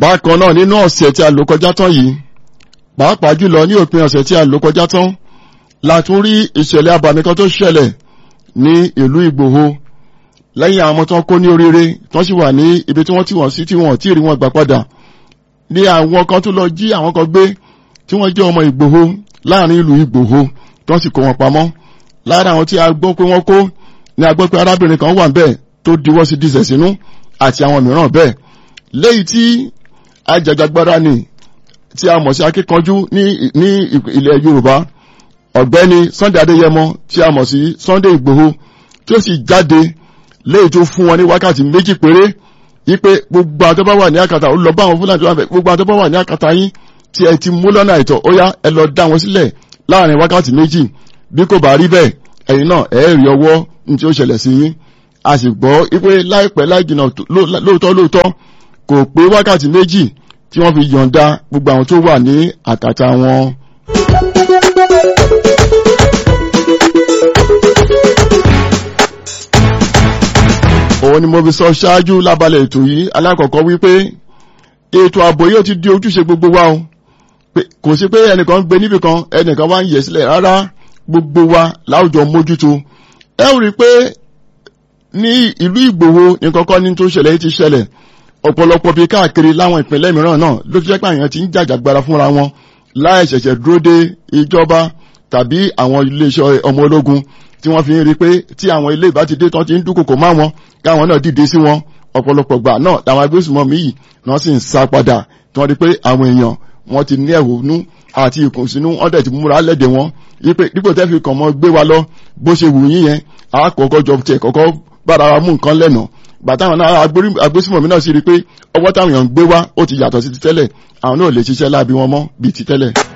bákan náà nínú ọ̀sẹ̀ tí a lò kọjá tán yìí pàápàá jùlọ ní òpin ọ̀sẹ̀ tí a lò kọjá tán la tún rí ìṣẹ̀lẹ̀ abàmì kan tó ṣẹlẹ̀ ní ìlú Ìgbòho lẹ́yìn àwọn ọmọ tó ń kó ní oríire tó sì wà ní ibi tí wọ́n ti wọ̀n sí tí wọ́n tí ì rí wọn gbà padà ní àwọn kan tó lọ jí àwọn kan gbé tí wọ́n jẹ́ ọmọ Ìgbòho láàrin ìlú Ìgbòho tó sì kó wọn pamọ́ lára àwọn tí a gbọ́ pé wọ́n kó ní a gbọ́ pé arábìnrin kan wà bẹ́ẹ̀ tó diwọ́ sí dísẹ̀ sínú àti àwọn mìíràn bẹ́ẹ̀ léyìí tí ajàjàgbara ni tí a mọ̀ sí akíkanjú ní ní ilẹ̀ Yorùbá ọ̀gbẹ́ni Sunday Adéyẹmọ tí a mọ̀ sí Sunday Ìgbòho tí ó sì jáde léyìí tó fún wọn ní wákàtí méjì péré wípé gbogbo àwọn tó bá wà ní àkàtà ó lọ bá àwọn fúlàní tó wà bẹ̀ gbogbo àwọn tó bá wà ní àkàtà yín tí ẹ ti mú lọ́nà àìtọ́ ó yá ẹ lọ dá wọn sílẹ̀ láàrin wákàtí méjì bí kò bá rí bẹ́ẹ̀ ẹ̀yin náà ẹ̀ rí ọwọ́ ní tí ó ṣẹlẹ̀ sí yín a sì gbọ́ wípé láìpẹ́ láì jìnnà lóòótọ́ lóòótọ́ kò pé wákàtí méjì tí wọ́n fi yọ̀ǹda gbogbo àwọn tó wà ní àkàtà wọn. òun ni mo fi sọ ṣáájú lábalẹ̀ ètò yìí alákọ̀ọ́kọ́ wípé ètò ààbò yóò ti di ojúṣe gbogbo wa o kò sí pé ẹnìkan gbé níbì kan ẹnìkan wá ń yẹ̀ sílẹ̀ rárá gbogbo wa láwùjọ mójútó ẹ rí i pé ní ìlú Ìgbòho ní kọ́kọ́ ní tó ṣẹlẹ̀ ti ṣẹlẹ̀ ọ̀pọ̀lọpọ̀ bíi káàkiri láwọn ìpínlẹ̀ mìíràn náà ló fi jẹ́ pé àyàn ti ń jàjàgbara fúnra wọn láì ṣẹ̀ṣẹ̀ dúró de ìjọba tàbí àwọn iléeṣẹ́ ọmọ ológun tí wọ́n fi ń rí i pé tí àwọn ilé ìbá ti dé tán ti ń dúnkòkò má wọn káwọn náà dìde sí wọn ọ̀pọ̀lọpọ̀ gbà náà làwọn agbésùmọ̀mí yìí náà sì ń sá padà tí wọ́n rí i pé àwọn èèyàn wọ́n ti ní ẹ̀hónú àti ìkùnsínú wọ́n dẹ̀ ti múra lẹ́dẹ̀ wọn wípé dípò tẹ́ fi kàn mọ́ gbé wa lọ bó ṣe wù yín yẹn àkọ́kọ́ jọ tiẹ̀ kọ́kọ́ bára wa mú nǹkan lẹ́nà bàtàwọn náà agbésùmọ̀mí náà sì rí i pé ọwọ́ táwọn èèyàn ń gbé wá ó ti yàtọ̀ sí ti tẹ́lẹ̀ àwọn náà lè ṣiṣẹ́ láabi wọn mọ́ bíi ti tẹ́lẹ̀.